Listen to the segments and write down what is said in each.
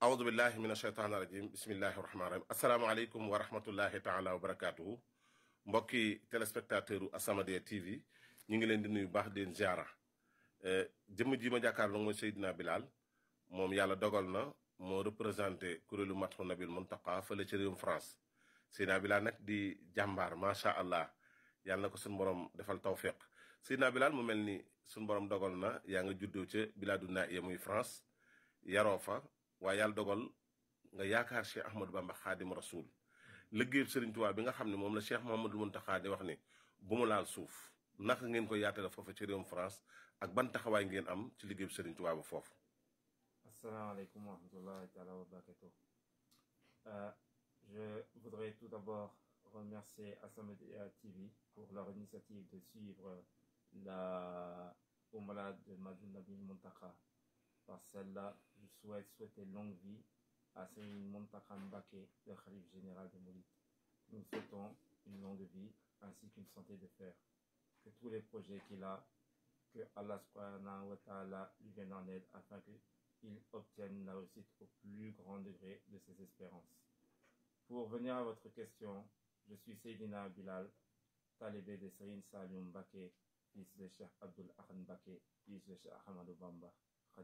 aoudu billahi min asheytaan irajim bismillahi rahmani rahim asalaamaaleykum wa rahmatullahi taala wa barakatuhu mbokki téléspectateur u As-Samadiyya TV ñu ngi leen di nuyu baax di leen ziara jëmm ji ma jàkkaarloo mooy Seydina Bilal moom yàlla dogal na moo représenté kuréelu Madhoun Nabil Muntaqa fële ci réewum France Seydina Bilal nag di jàmbaar macha allah yàlla na ko suñu borom defal tawfiq Seydina Bilal mu mel ni suñu borom dogal na yaa nga juddoo ca Biladu Naaya muy France yaroo fa waaye yàlla dogal nga yaakaar Cheikh Ahmadou Bamba Xaadim Rasul liggéeyub Sëriñ Tuubaa bi nga xam ne moom la Cheikh Mouhamadou Mountakha di wax ni bu mu laal suuf naka ngeen ko yaatale foofu ci réewum France ak ban taxawaay ngeen am ci liggéeyub Sëriñ Tuubaa ba foofu. Asalaamaaleykum wa rahmatullahi taala wa barakatuh. Je voudrais tout d'abord remercier As-Samadiyya TV pour leur initiative de suivre la Oumra de Madhoun Nabil Mountakha. Par celle-là, je souhaite souhaiter longue vie à Serigne Mountakha Mbacké, le khalife général des Mourides. Nous souhaitons une longue vie ainsi qu'une santé de fer. Que tous les projets qu'il a, que Allah subhanahu wa ta'ala lui vienne en aide afin qu'il obtienne la réussite au plus grand degré de ses espérances. Pour venir à votre question, je suis Seydina Bilal, talibé de Serigne Saliou Mbacké, fils de Cheikh Abdoul Ahad Mbacké, fils de Cheikh Ahmadou Bamba.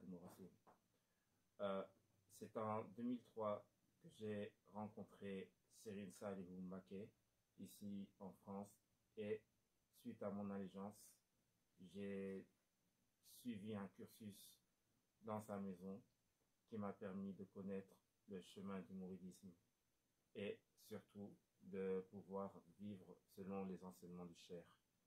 Euh, c'est en 2003 que j'ai rencontré Serigne Saliou Mbacké ici en France et suite à mon allégeance, j'ai suivi un cursus dans sa maison qui m'a permis de connaître le chemin du mouridisme et surtout de pouvoir vivre selon les enseignements du Cheikh.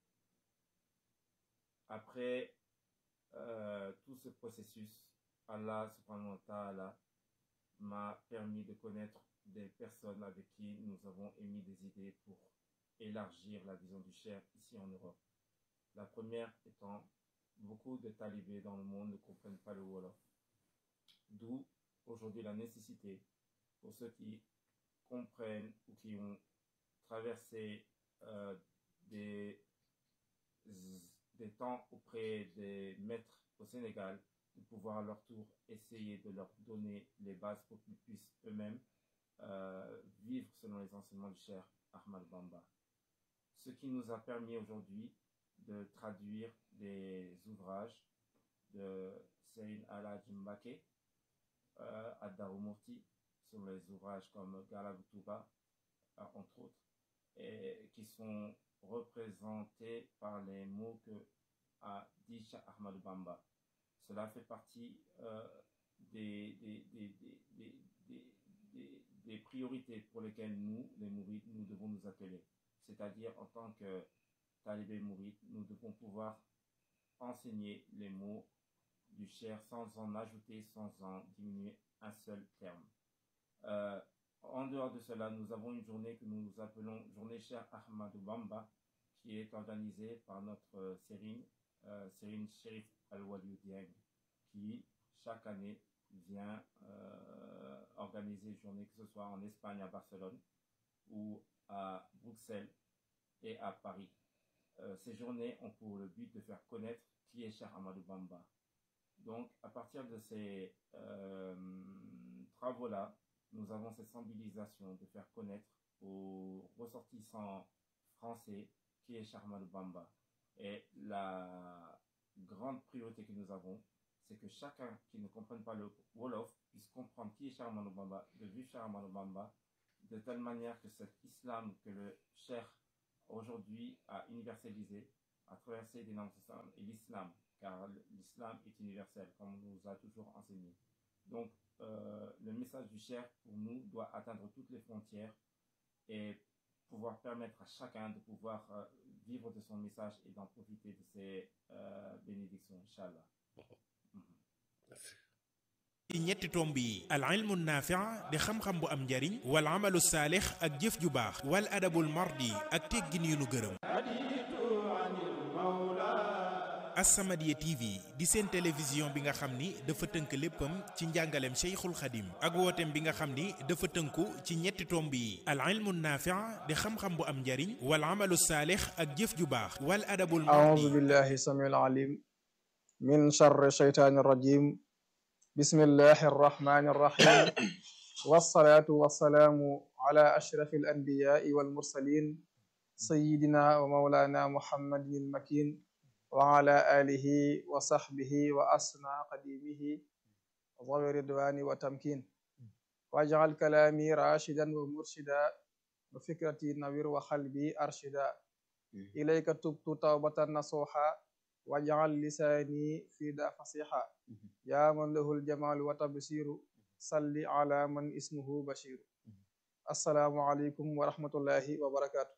Après euh, tout ce processus, Allah subhanahu wa ta'ala m'a permis de connaître des personnes avec qui nous avons émis des idées pour élargir la vision du Cheikh ici en Europe. La première étant, beaucoup de talibés dans le monde ne comprennent pas le Wolof. D'où aujourd'hui la nécessité pour ceux qui comprennent ou qui ont traversé euh, des des temps auprès des maîtres au Sénégal, de pouvoir à leur tour essayer de leur donner les bases pour qu'ils puissent eux-mêmes euh, vivre selon les enseignements du cher Ahmad Bamba. Ce qui nous a permis aujourd'hui de traduire des ouvrages de Seyn Ala Jimbake euh, à Darumurti, sur les ouvrages comme Galaboutuba, euh, entre autres, et qui sont représenté par les mots que a dit Cheikh Ahmadou Bamba. Cela fait partie euh, des, des, des, des, priorités pour lesquelles nous, les mourides, nous devons nous atteler. C'est-à-dire, en tant que talibé mouride, nous devons pouvoir enseigner les mots du cher sans en ajouter, sans en diminuer un seul terme. Euh, en dehors de cela, nous avons une journée que nous appelons Journée Cher Ahmadou Bamba, qui est organisée par notre euh, Sérine, euh, Sérine Sherif Al-Waliou Dieng, qui chaque année vient euh, organiser une journée, que ce soit en Espagne, à Barcelone, ou à Bruxelles et à Paris. ces journées ont pour le but de faire connaître qui est Cher Ahmadou Bamba. Donc, à partir de ces travaux-là, nous avons cette sensibilisation de faire connaître aux ressortissants français qui est Charmal Bamba. Et la grande priorité que nous avons, c'est que chacun qui ne comprenne pas le Wolof puisse comprendre qui est Charmal Bamba, de vivre Charmal Bamba, de telle manière que cet islam que le Cher aujourd'hui a universalisé, a traversé des langues et l'islam, car l'islam est universel, comme on nous a toujours enseigné. Donc, euh, le message du Cher, pour nous, doit atteindre toutes les frontières et pouvoir permettre à chacun de pouvoir euh, vivre de son message et d'en profiter de ses euh, bénédictions, Inch'Allah. ci ñetti tomb yi al ilmu naafi'a di xam-xam bu am njariñ wal amalu saalix ak jëf ju baax wal adabul mardi ak teggin yu nu gërëm As-Samadiyya TV di seen télévision bi nga xam ni dafa tënk léppam ci njàngaleem Cheikhul Khadim ak wooteem bi nga xam ni dafa tënku ci ñetti tomb yi al ilmu naafi'a di xam-xam bu am njariñ wal amalu saalix ak jëf ju baax wal adabul mardi أعوذ بالله السميع العليم من شر الشيطان الرجيم بسم الله الرحمن الرحيم والصلاة والسلام على أشرف الأنبياء والمرسلين سيدنا ومولانا محمد المكين وعلى آله وصحبه وأسنى قديمه ذوي الرضوان وتمكين واجعل كلامي راشدا ومرشدا وفكرتي نوير وقلبي أرشدا إليك تبت توبة نصوحا واجعل لساني في دا فصيحا يا من له الجمال وتبصير صل على من اسمه بشير السلام عليكم ورحمة الله وبركاته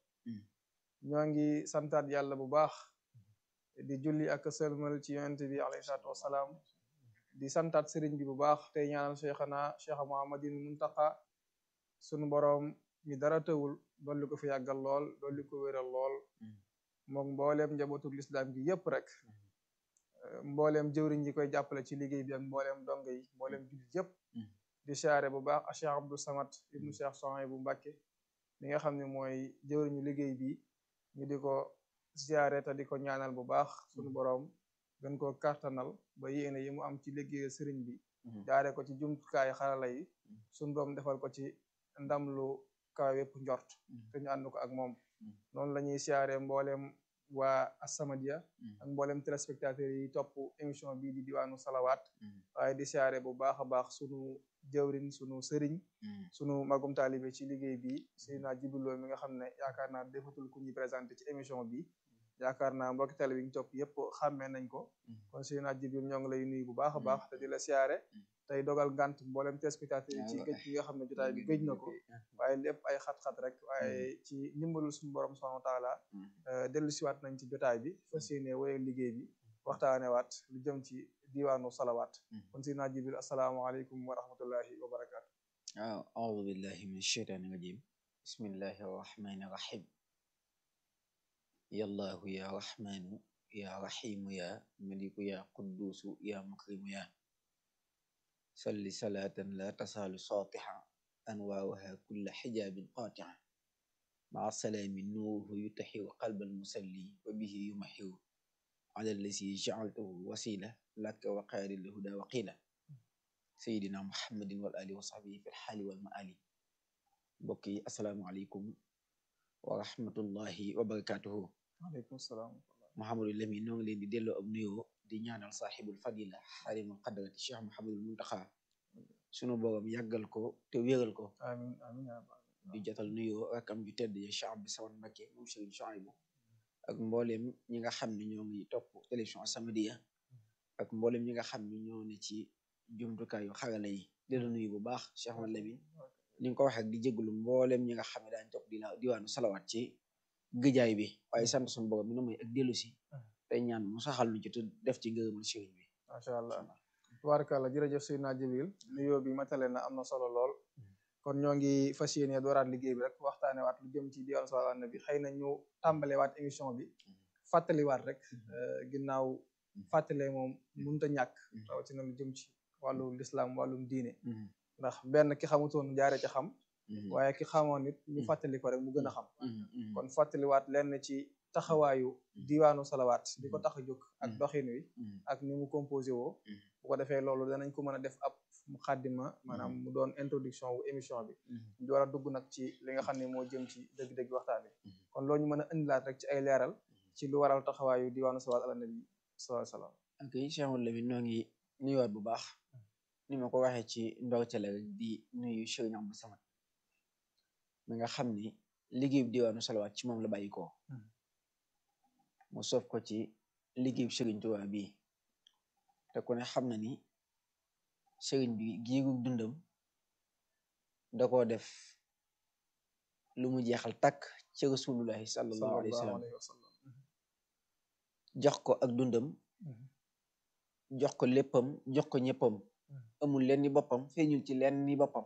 ñoo ngi santaat yàlla bu baax di julli ak sëlmal ci yonent bi alayhi salaatu wasalaam di santaat sëriñ bi bu baax tey ñaanal cheikhana cheikh muhammadin muntaqa sunu boroom mi dara tëwul dolli ko fi yàggal lool dolli ko wéral lool moom mbooleem njabootul lislaam gi yépp rek mbooleem jëwriñ yi koy jàppale ci liggéey bi ak mbooleem dong yi mbooleem jullit yépp di siyaare bu baax a cheikh abdou samad ibnu cheikh sohay bu mbàkke mi nga xam ne mooy jëwriñu liggéey bi ñu di ko siyaare te di ko ñaanal bu baax sunu boroom gën koo kartanal ba yéene yi mu am ci liggéeyal sëriñ bi jaare ko ci jumtukaay xarala yi sunu doom defal ko ci ndam lu kaw yépp njort te ñu ànd ko ak moom noonu la ñuy siyaare mbooleem waa As-Samadiyya ak mbooleem téléspectateurs yi topp émission bii di diwaanu salawaat waaye di siyaare bu baax a baax sunu jëwrin sunu sëriñ sunu magum taalibe ci liggéey bi Seydina Jibril Lo mi nga xam ne yaakaar naa defatul ku ñuy présenté ci émission bi yaakaar naa mbokki télé bi ñu topp yépp xàmmee nañ ko kon Seydina Jibril ñoo ngi lay nuyu bu baax a baax te di la siyaare tey dogal ngant mboolem téléspectateurs yi ci géej gi nga xam ne jotaay bi géej na ko waaye lépp ay xat-xat rek waaye ci ndimbalul suñu borom subhanahu wa taala dellu siwaat nañ ci jotaay bi fas yéene wéyal liggéey bi waxtaane waat lu jëm ci diwaanu salawaat kon Seydina Jibril asalaamaaleykum wa rahmatullahi wa barakaatu waaw aoudu billahi min asheytaani rajim bismillahi arrahmani irrahim yallahu ya rahmanu ya rahimu ya maliku ya quddusu ya mukrimu ya salli salaatan la tasaalu saatiha anwaaruha kulla xijaabin qaatia maa salaami nuuruhu yutaxiru qalba almusalli wa bihi yumaxiru ala allasi jacaltahu wasila laka wa qaari lhuda wa qiila sayidina muhammadin wal ali wa sahbihi fi lxaali wal maali mbokk yi asalaamualeykum wa rahmatullahi wa barakatuhu waaleykum salaam Mouhamadou Lamine noo ngi leen di delloo ab nuyoo di ñaanal saaxibul fadila xarimul qadrati cheikh Mouhamadul muntaxa sunu borom yàggal ko te wéral ko amin amin ya rabbal di jotal nuyoo rakam ju tedd ya cheikh Abdou Samad Mbacké moom Serigne Chouaïbou ak mboolem ñi nga xam ne ñoo ngi topp télévision As-Samadiyya ak mboolem ñi nga xam ne ñoo ne ci jumtukaayu xarala yi di la nuyu bu baax cheikh Mouhamadou Lamine ni nga ko waxee ak di jégalu mboolem ñi nga xam ne daañu topp di la diwaanu salawaat ci gëjaay bi waaye sant suñu borom mi na mooy ak dellu si tey ñaan mu saxal lu ci te def ci ngërëmal sëriñ bi macha allah tubaarkàlla jërëjëf Seydina Jibril nuyoo bi matale na am na solo lool kon ñoo ngi fas yéene dooraat liggéey bi rek waxtaane waat lu jëm ci diwaanu salawaat na bi xëy na ñu tàmbale waat émission bi fàttaliwaat rek ginnaaw fàttale moom mënut a ñàkk rawatina lu jëm ci wàllu lislaam wàllum diine ndax benn ki xamutoon jaare ca xam waaye ki xamoon nit ñu fàttali ko rek mu gën a xam kon fàttaliwaat lenn ci taxawaayu diwaanu salawaat di ko tax a jóg ak doxin wi ak ni mu composé woo bu ko defee loolu danañ ko mën a def ab mu xàddima maanaam mu doon introduction wu émission bi ñu war a dugg nag ci li nga xam ne moo jëm ci dëgg-dëgg waxtaan bi kon loolu ñu mën a indilaat rek ci ay leeral ci lu waral taxawaayu diwaanu salawaat ala nabi sallallahu alayhi wasallam ok Cheikh Mouhamadou Lamine noo ngi nuyuwaat bu baax ni ma ko waxee ci ndorteel rek di nuyu Serigne Abdou Samad mi nga xam ni liggéey bi diwaanu salawaat ci moom la bàyyi ko mu sof ko ci liggéey bi Serigne Touba bii te ku ne xam na ni Serigne bi giiru dundam da koo def lu mu jeexal takk ci rasulullahi sallallahu alayhi wa sallam jox ko ak dundam jox ko léppam jox ko ñëppam amul leen ni boppam feeñul ci leen ni boppam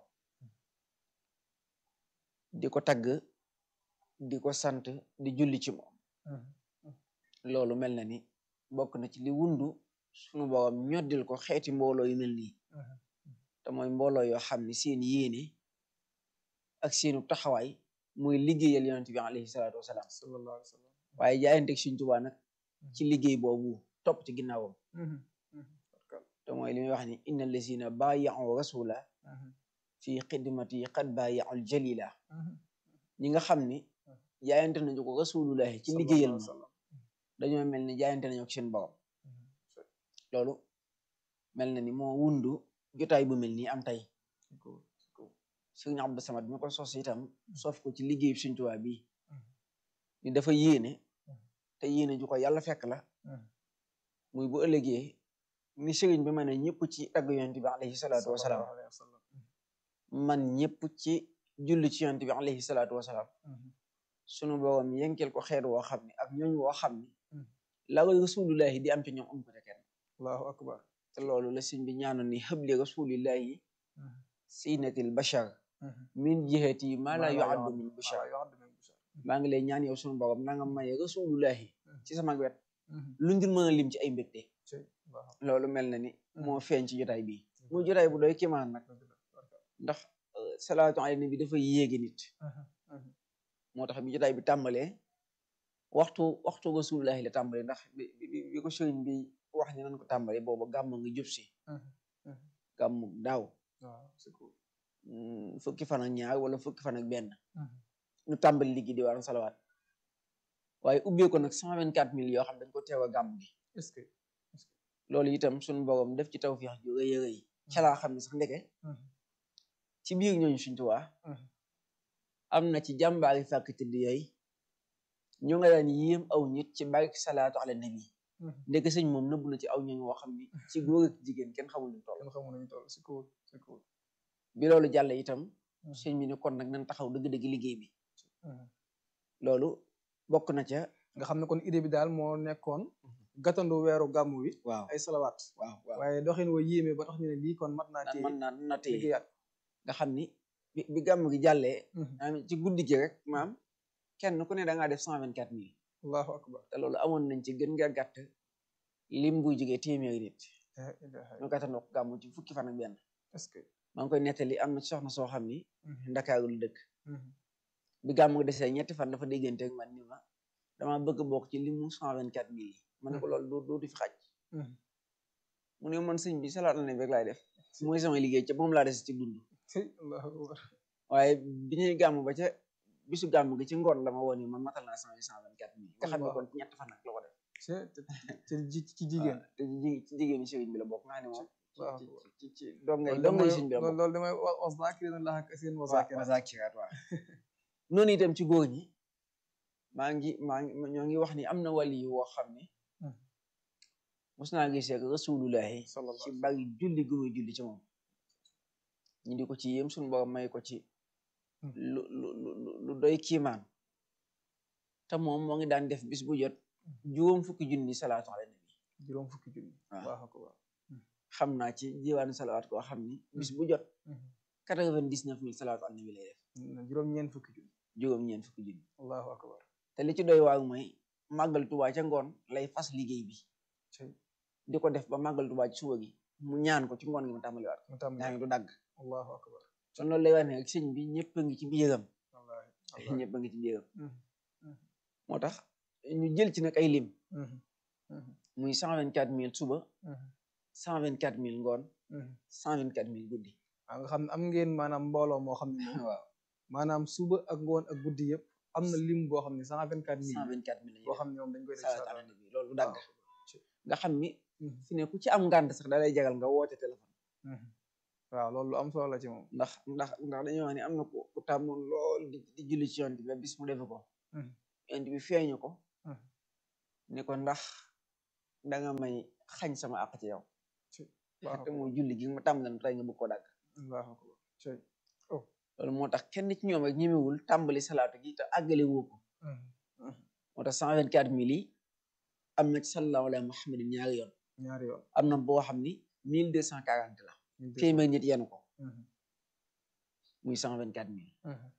di ko tagg di ko sant di julli ci moom loolu mel na ni bokk na ci li wundu sunu borom ñoddil ko xeeti mbooloo yu mel nii te mooy mbooloo yoo xam ne seen yéene ak seenu taxawaay mooy liggéeyal yonent bi alayhi salaatu wasalaam sallallahu alayhi wa sallam waaye jaayanteeg Sëriñ Tuubaa nag ci liggéey boobu topp ci ginnaawam te mooy li muy wax ni inna allazina baayahu rasula fi xidmati qad baayahu jalila ñi nga xam ni jaayante nañu ko rasulullahi ci liggéeyal ma dañoo mel ni jaayante nañu ko seen borom loolu mel na ni moo wundu jotaay bu mel nii am tey sëriñ Abdou Samad mi ko sos itam sof ko ci liggéey Sëriñ Tuubaa bi ni dafa yéene te yéene ju ko yàlla fekk la muy bu ëllëgee ni sëriñ bi ma ne ñëpp ci tagg yonent bi alayhi salaatu wasalaam man ñëpp ci julli ci yonent bi alayhi salaatu wasalaam sunu borom yenkel ko xeet woo xam ne ak ñooñ woo xam ni la rasulullahi di am ci ñoom am ko te kenn allahu akbar te loolu la sëñ bi ñaanoon ni xëbli rasulillahi sinatil bashar min jihati ma la yuaddu min bushar maa ngi lay ñaan yow sunu borom na nga maye rasulullahi ci sama wet lu ngir mën a lim ci ay mbégte loolu mel na ni moo feeñ ci jotaay bi muy jotaay bu doy kimaan nag ndax salaatu ala nabi dafa yéegi nit moo tax bi jotaay bi tàmbalee waxtu waxtu rasulullahi la tàmbalee ndax bi bi ko sëriñ bi wax ni nan ko tàmbalee booba gàmm nga jub si gàmmu daaw fukki fan ak ñaar wala fukki fan ak benn ñu tàmbali liggéey di waran salawaat waaye ubbee ko nag cent vingt quatre mille yoo xam dañ ko teew a gàmm gi est-ce que loolu itam suñu borom def ci tawfiix ju rëy a rëy ca laa xam ne sax ndeke ci biir ñooñu Sëriñ Tuubaa am na ci jàmbaari fàkk tëdd yooyu ñu nga daan yéem aw nit ci barke salaatu ala nabi ndeke sëñ moom nëbb na ci aw ñooñu woo xam ni ci góor ak jigéen kenn xamul lu toll kenn xamul nañu toll si kaw si kaw bi loolu jàll itam sëñ bi ne kon nag nañ taxaw dëgg-dëgg liggéey bi loolu bokk na ca nga xam ne kon idée bi daal moo nekkoon gàttandu weeru gàmmu wi waaw ay salawaat waaw waaw waaye doxin wa yéeme ba tax ñu ne lii kon mat naa ci mën naa na téye liggéeyaat nga xam ni bi bi gàmm gi jàllee maam ci guddi gi rek maam kenn ku ne da ngaa def cent vingt quatre mille allahu akbar te loolu amoon nañ ci gën nga gàtt lim buy jógee téeméeri nit ñu gàttandoo ko gàmm ci fukki fan ak benn est-ce que maa ngi koy nettali am na ci soxna soo xam ni ndakaaru lu dëkk bi gàmm gi desee ñetti fan dafa déggante ak man ni ma dama bëgg bokk ci limu cent vingt quatre mille yi ma ne ko loolu doo dootu fi xaj mu ne man sëñ bi salaat la rek laay def mooy sama liggéey ca moom laa des ci dund allahu akbar waaye bi ñuy gàmm ba ca bisu gàmm gi ci ngoon la ma woon ni man matal naa cent cent vingt quatre mille nga xam ne kon ci ñett fan nag la ko def ci ci ci jigéen te ci ci jigéen ñi sëriñ bi la bokk naa ne moom waaw ci ci dongay dongay sëriñ bi la bokk loolu damay wax zakirina laha kasiran wa waaw zakira zakiraat waaw noonu itam ci góor ñi maa ngi maa ngi ñoo ngi wax ni am na wali yu woo xam ne mos naa gisee ak rasulullahi sallallahu ci bari julli gu muy julli ci moom ñu di ko ci yéem suñu borom may ko ci lu lu lu lu doy kiimaan te moom moo ngi daan def bis bu jot juróom fukki junni salaatu ala nabi juróom fukki junni waaw allahu akbar xam naa ci jiwaanu salawaat koo xam ni bis bu jot quatre vingt dix neuf mille salaatu ala nabi lay def juróom ñeent fukki junni juróom ñeent fukki junni allahu akbar te li ci doy waar mooy màggal tubaa ca ngoon lay fas liggéey bi cey di ko def ba màggal tubaa ci suba gi mu ñaan ko ci ngoon gi mu tàmbaliwaat mu yaa tàmbali ngi du dagg allahu akbar kon loolu lay wax ne rek sëñ bi ñëpp a ngi ci biiram wallahi wallahi ñëpp a ngi ci biiram Mhm. moo tax ñu jël ci nag ay lim Mhm. Mhm. muy cent vingt quatre mille suba Mhm. cent vingt quatre mille ngoon Mhm. cent vingt quatre mille guddi waaw nga xam ne am ngeen maanaam mbooloo moo xam ne moom waaw maanaam suba ak ngoon ak guddi yëpp am na lim boo xam ne cent vingt quatre cent mille vingt quatre mille boo xam ne moom dañ koy def salaatu ala nabi loolu du dagg waaw. nga xam ni Mhm. fi ne ku ci am ngànt sax da lay jagal nga woote téléphone Mhm. waaw loolu lu am solo la ci moom ndax ndax ndax dañuy wax ni am na ku ku tàmmoon lool di di julli ci yonent bi ba bis mu defe ko Mhm. yonent bi feeñu ko Mhm. ni ko ndax danga may xañ sama àq ci yow waaw te mooy julli gi ma tàmm na tey nga bëgg ko dagg allahu akbar cey loolu moo tax kenn ci ñoom rek ñemewul tàmbali salaatu gi te àggale woo ko Mhm. Mhm. moo tax cent vingt quatre mille yi am na ci sallallahu ala muhammadin ñaari yoon ñaari yoon am na boo xam ni mille deux cent quarante la téeméer nit yenu ko Mhm. muy cent vingt quatre mille Mhm.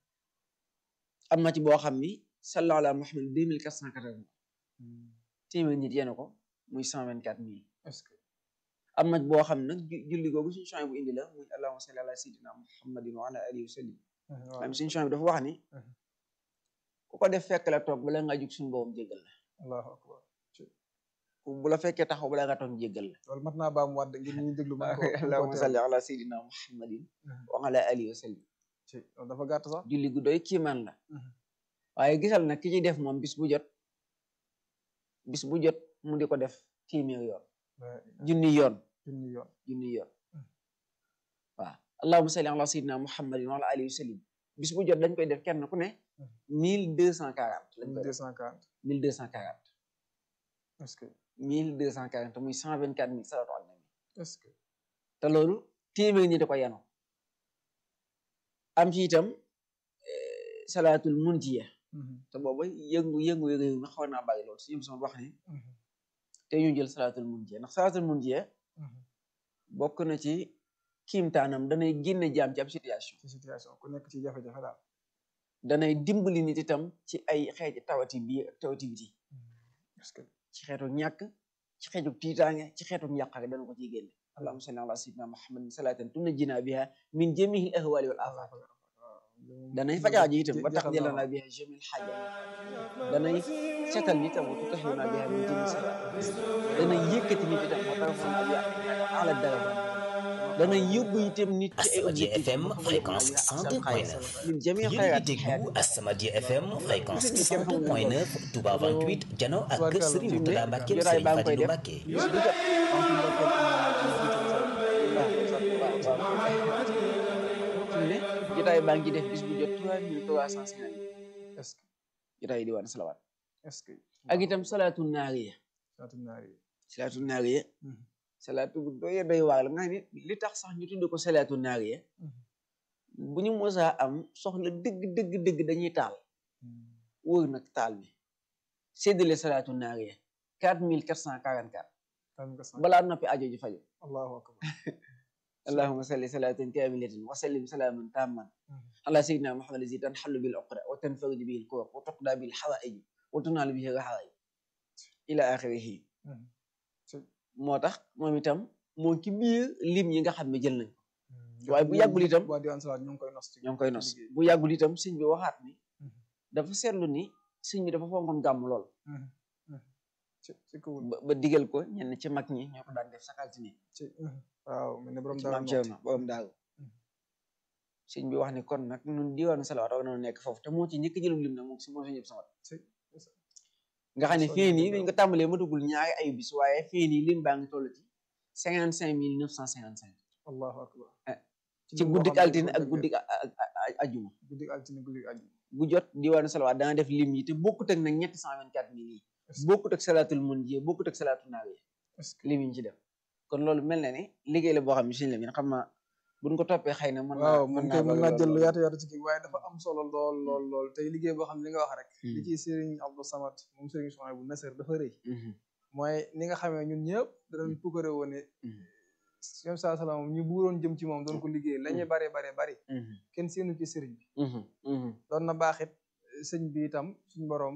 am na ci boo xam ni sallallahu ala muhammadin deux mille quatre cent quatre-vingts Mhm. téeméer nit yenu ko muy cent vingt quatre mille est-ce que am na boo xam nag ju- julli googu suñu champs bu indi la muy allahumma salli ala sayyidina muhammadin wa ala alihi wa sallim Mhm. waaw maanaam suñu champs bi dafa wax ni Mhm. ku ko def fekk la toog bala nga jug suñu borom jéggal la allahu akbar ku bu la fekkee taxaw balaa nga toog jéggal la loolu mat naa baam waat ngir ñu déglu man ko allahumma salli ala sayyidina muhammadin wa ala alihi wa sallim ci loolu dafa gàtt sax julli gu doy kiimaan la waaye gisal nag ki ci def moom bis bu jot bis bu jot mu di ko def téeméer yoon junni yoon junni yoon junni yoon waaw allahumma salli ala sayyidina muhammadin wa ala alihi wa sallim bis bu jot dañ koy def kenn ku ne mille deux cent quarante lañ koy deux def cent quarante mille deux cent quarante est-ce que mille deux cent quarante muy cent vingt quatre mille salatu ala nabi est-ce que te loolu téeméer ñi da ko yanu am ci itam eh, salaatul munjiya te booba yëngu yëngu réew mi xaw naa bari loolu suñu sama wax ni te ñu jël salaatul munjiya ndax salaatul munjiya bokk na ci kiimtaanam danay génne jaam ci ab situation ci situation ku nekk ci jafe-jafe daal danay dimbali nit itam ci ay xeeti tawati biir ak tawati biti est-ce que ci xeetu ñàkk ci xeetu tiitaange ci xeetu njàqare dana ko ciy génne allahumma salli ala sayyidina muhammadin salatan tunajjina biha min jamiil ahwali wal afat danay fajaaji itam ba tax jëlana biha jamil xaaja danay setal nit itam wa tutahhiruna biha min jamiil sayiat danay yëkkati nit itam wa tarfa'una biha ala daraja danay yóbbu itam nit ci ay Asamadia objectif FM fréquence 102.9 min jamiil yéen a ngi xayraati déglu Asamadia FM fréquence Gis nga kenn xamul lu 102.9 Touba 28 Jano ak kër Tubaarkàlla. Serigne Mourtada Mbacke jotaay Serigne baa ngi koy Fadilou def Mbacke bis bu jot am fi ndokkeel fi ne jotaay baa ngi def bis bu jot trois mille trois cent cinquante est-ce que jotaay diwaan salawaat est-ce que ak itam salaatu naariya saatu naar yi salaatu naariya salaatu bu doy doy waar la nga xam ne li tax sax ñu tudd ko salaatu naariya bu ñu mosaa am soxla dëgg dëgg dëgg dañuy taal wër nag taal bi séddale salaatu naariya quatre mille quatre cent quarante quatre tam nga sant balaa noppi ajo ji faju allahu akbar اللهم صل صلاة كاملة وسلم سلاما تاما على سيدنا محمد الذي تنحل به العقدة وتنفرج به الكرب وتقضى به الحوائج وتنال به الرحائج إلى آخره moo tax moom itam moo ci biir lim yi nga xam ne jël nañ ko waaye bu yàggul itam waa diwaan salaat ñu ngi koy nos ci ñoo ngi koy nos liggéey. bu yàggul itam sëñ bi waxaat ni Mhm. dafa seetlu ni sëñ bi dafa fonkoon gàmm lool Mhm. Mhm. ci ci kawul ba ba digal ko ñenn ci mag ñi ñoo ko daan def sakaltini ci waaw mel ne borom ci dara maam Cerno borom daaru Mhm. sëñ bi wax ni kon nag ñun diwaanu salawaat war na nekk foofu te moo ci njëkk jëlum lim nag moom si moo si ñëpp sama nga xam ne Soo fii ñëwee nii dara. dañ ko tàmbalee matugul ñaari ayu bis waaye fii nii lim baa ngi toll ci cinquante cinq mille neuf cent cinquante cinq allahu akbar Eh, ci lim boo guddik xam ne altine dañ ak ko guddik a- a- a- ajuma guddik altine guddik ajjuma bu jot diwaanu salawaat dana def lim yi te bokkut ak nag ñetti cent vingt quatre mille yi Est-ce que- bokkut ak salaatul mun ji bokkut ak salaatul naawi est-ce que lim yi ñu ci def kon loolu mel na ni liggéey la boo xam ne suñu la min xam naa buñ ko toppee xëy na mën naa waaw mën koy mën bëgg naa lool jël lu lool. yaatu yaatu ci kii waaye dafa am solo lool lool lool tey liggéey boo xam ne li nga wax rek li Hmm. ci Serigne Abdou Samad moom Serigne Souhaïbou bu Nasser dafa rëy Mhm, mooy ni nga xamee ñun ñëpp danañ pukkare woon ne mhm, yom saa salaam ñu buuroon jëm ci moom doon ko liggéey la ñuy bare bare bari mhm, kenn seenu ci sëriñ bi mhm, mhm, doon na baaxit sëñ bi itam suñ boroom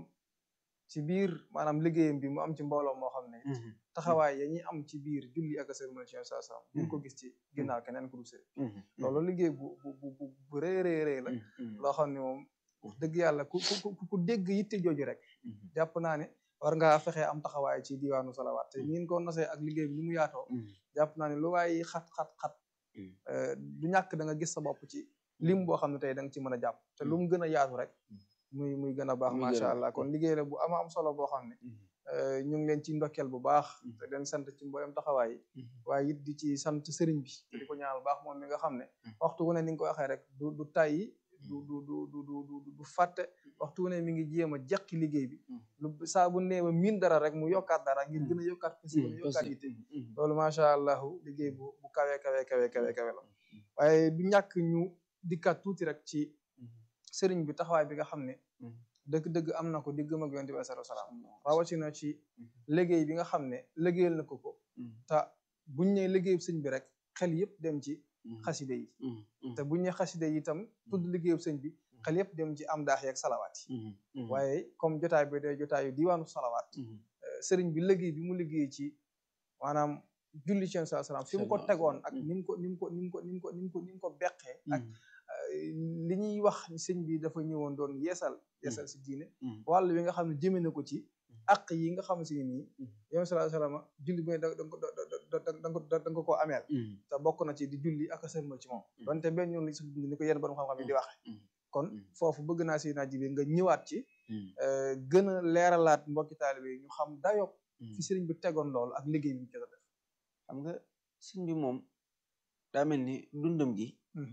ci biir maanaam liggéeyam bi mu am ci mbooloo moo xam ne mhm, taxawaay ya ñuy am ci biir julli ak sërmal ci yom saa salaam ñu ko gis ci ginnaaw keneen ku dul sëriñ mhm, loolu liggéey bu bu bu bu bu rëy rëy rëy la mhm, loo xam ne moom wax dëgg yàlla ku ku ku ku dégg yitte jooju rek mhm, jàpp naa ne war ngaa fexee am taxawaay ci diwaanu salawaat te ñin ko nosee ak liggéey bi ni mu yaatoo mhm, jàpp naa ne lu waay xat xat xat Mm. euh, du ñàkk da nga gis sa bopp ci lim boo xam ne tey da nga ci mën a jàpp te lu mu gën a yaatu rek muy muy gën a baax Muy gën a macha baax. allah kon liggéey la bu ama am solo boo xam ne mhm, euh, ñu ngi leen ci ndokkeel bu baax Mm. te leen sant ci mboolem taxawaay yi mhm. waaye it di ci sant sëriñ bi te di ko ñaanal baax moom mi nga xam ne Mm. waxtu wu ne ni nga ko waxee rek du du tàyyi du du du du du du du fàtte waxtu wu ne mi ngi jéem a jeqi liggéey bi Mm. lu saa bu nee ba miin dara rek mu yokkaat dara ngir Mm. gën a yokkaat ko si gën a yokkaat yitte Mhm, loolu macha allahu liggéey bu bu kawe kawe kawe kawe kawe la waaye du ñàkk ñu dikkaat tuuti rek ci sëriñ bi taxawaay bi nga xam ne Mhm. dëgg-dëgg am na ko diggam ak yonent bi sallallahu alayhi wasallam rawatina ci liggéey bi nga xam ne liggéeyal na ko ko mhm, te buñ ne liggéeyu sëñ bi rek xel yëpp dem ci mhm, xaside yi mhm, mhm, te buñ ne xaside yi itam tudd liggéeyu sëñ bi xel yëpp dem ci am daax yeeg salawaat yi mhm, mhm, waaye comme jotaay bi day jotaayu diwaanu salawaat mhm, euh, sëriñ bi liggéey bi mu liggéey ci maanaam julli ci sa salaam fi mu ko Sallallahu tegoon alayhi ak wa sallam. ni mu ko ni mu ko ni mu ko ni mu ko ni mu ko ni mu ko beqee ak mhm, euh, li ñuy wax ni sëñ bi dafa ñëwoon doon yeesal yeesal si diine mhm, wàll wi nga xam ne jëme na ko ci àq yi nga xam si nii yow sallallahu alayhi wasallam julli bu ne da da da da da da da nga koo ameel te bokk na ci di julli ak a sërmal ci moom donte benn yoon lañ si dund ni ko yenn borom xam-xam yi di waxe kon foofu bëgg naa si naa jibi nga ñëwaat ci gën a leeralaat mbokki taalibe yi ñu xam dayo fi sëriñ bi tegoon loolu ak liggéey bi ñu jot a def xam nga sëñ bi moom daa mel ni dundam gi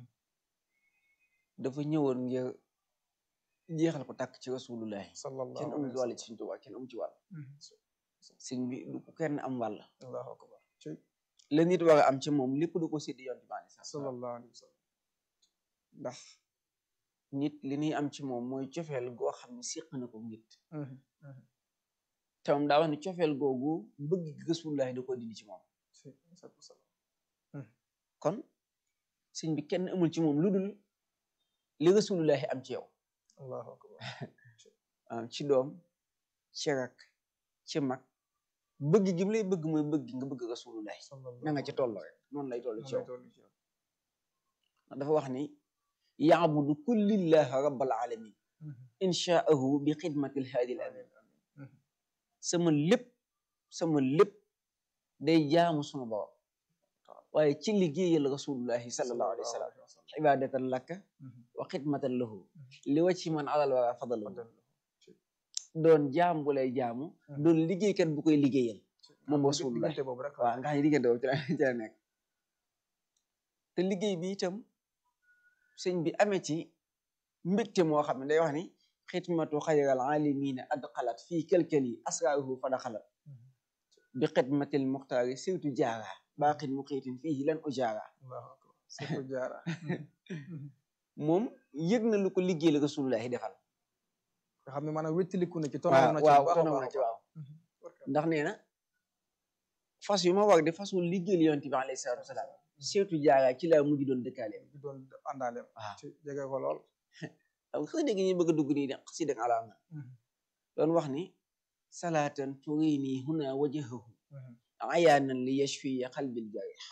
dafa ñëwoon ngir jeexal ko tàkk ci rasulullahi sallallahu kenn amu ci wàll ci Sëñ Tuubaa kenn amu ci wàll sëñ bi du ko kenn am wàll allahu akbar la nit war a am ci moom lépp du ko séddi yoon bi alei sallallahu alayhi wa sallam ndax nit li ñuy am ci moom mooy cofeel goo xam ne séq na ko nit te moom daa wax ne cofeel googu bëgg gi rasulullahi da ko dindi ci moom kon sëñ bi kenn amul ci moom lu dul li rasulullahi am ci yow allahu akbar ci doom ci rak ci mag bëgg gi mu lay bëgg mooy bëgg nga bëgg rasulullahi na nga ci toll rek noonu lay toll ci yow dafa wax ni yaabudu kullillaha rabbal alamin inshaahu bi xidmatil haadi al amin sama lépp sama lépp day jaamu suma borom waaye ci liggéeyal rasulullahi sallallahu alayhi wa sallam ibadatan lakka wa xidmatan lahu li wa ci man alal wara fadal doon jaam bu lay jaamu doon liggéeykat bu koy liggéeyal moom rasulullah waaw nga xam ne diggante boobu ci la ci la nekk te liggéey bi itam sëñ bi amee ci mbégte moo xam ne day wax ni xidmatu xayral alimina adxalat fii kelkeli asraaruhu fa daxalat bi xidmatil muxtaari surtout jaara baaxin mu xiitin fii lan ujaara surtout jaara moom yëg na lu ko liggéey la rasulullahi defal nga xam ne maanaam wéttaliku na ci waaw tonam na ci waaw bu baax a tonam na baax ci waaw ndax nee na fas yu ma war di fasul liggéeyal yonent bi alayhi salaatu wasalaam surtout jaara ci laa mujj doon dëkkaaleem bi doon àndaaleem waaw ci jege ko lool am xëy dégg ñu bëgg a dugg nii de xasi dëgg alaama doon wax ni salaatan turini huna wajahahu ayaanan li yashfiya qalbil jarih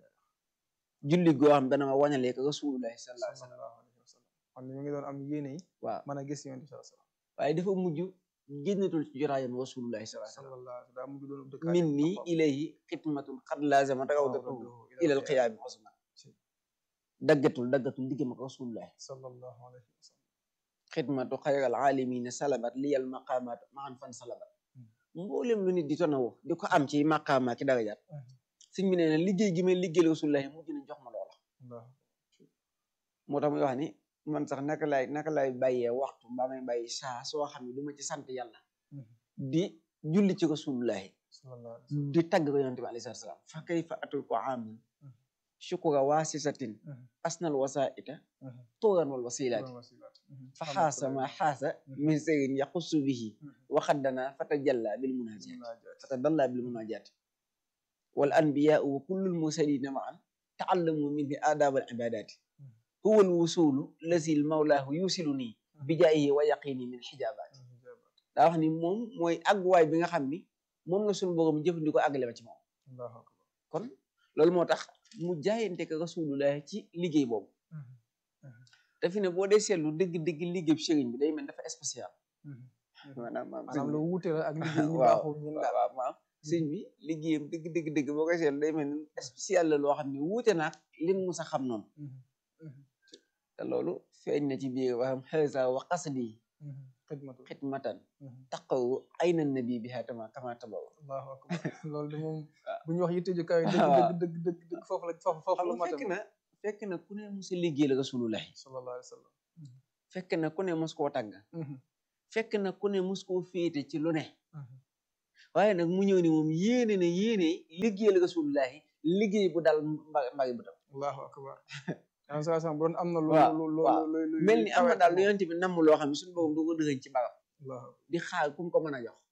julli goo xam dana ma wañalee ko rasulullahi sallallahu alayhi wa sallam sallallahu alayhi wa sallam xam ne mi ngi doon am yéene yi waaw mën a gis yonent bi sallallahu alayhi wa sallam waaye dafa mujj génnatul ci jotaayam rasulullahi sallallahu alayhi wa sallam sallallahu alayhi wa sallam daa mujj doon dëkkaale min nii ilayhi xidmatun xad laazama rawdatuhu ilal qiyaami usma daggatul daggatul diggam ak rasulullahi sallallahu alayhi wa sallam xidmatu xayral aalimina salabat liyal maqaamaat maan fan salabat mboolem lu nit di tonawoo di ko am ci maqaama ki darajaat sëñ bi nee na liggéey gi may liggéeyal rasulullahi mujj na jox ma loola Allah moo tax muy wax ni man sax naka lay naka lay bàyyee waxtu mbaa may bàyyi saa soo xam ne du ma ci sant yàlla di julli ci rasulullahi sallallahu alayhi wa sallam di tagg ko yonent bi alayhi salaam fa kayfa atul ko amin shukura waasisatin asnal wasaita turan wal wasilaati fa xaasa ma xaasa min seyrin yaxussu bihi waxaddana fatajalla bil munajat fatadalla bil munajat wal anbiyau wa kullul mursalina maan taallamu minhu adab al ibadati huwa al wusulu lazi l mawlahu yusiluni bi jaayihi wa yaqini min xijabaati daa wax ni moom mooy àgguwaay bi nga xam ni moom la suñu borom jëfandikoo àggale ma ci moom Allahu akbar kon loolu moo tax mu jaayante ko rasulullah ci liggéey boobu te fi ne boo dee seetlu dëgg-dëgg liggéey bu sëriñ bi day mel dafa spécial maanaam maanaam lu wuute la ak liggéey ñu waaw baaxul ñun waaw waaw maanaam sëriñ bi liggéeyam dëgg dëgg dëgg boo koy seetlu day mel ni spécial la loo xam ne wuute naag lin mu sa xam noonu te loolu feeñ na ci biir waxam xësa wa qasdi xidmatu xidmatan taqaw ayna nabi biha tama kama tabaw Allahu akbar loolu de moom bu ñu wax yitte ju kawe waaw. dëgg dëgg dëgg dëgg dëgg foofu la foofu foofu xam la nga fekk matam na fekk na ku ne mos a liggéey la rasulullahi sallallahu alayhi wa sallam fekk na ku ne mos koo tàgg fekk na ku ne mos koo féete ci lu ne waaye nag mu ñëw ni moom yéene na yéene liggéeyal rasulullahi liggéey bu dal mba mbagi bu tam Allahu akbar am sa sam bu doon am na lu waaw, lu lu waaw. lu lu mel ni am na kawe daal lu moom. yonent bi namm loo xam ne suñu borom du ko dëgëñ ci mbagam Allahu di xaar ku mu ko mën a jox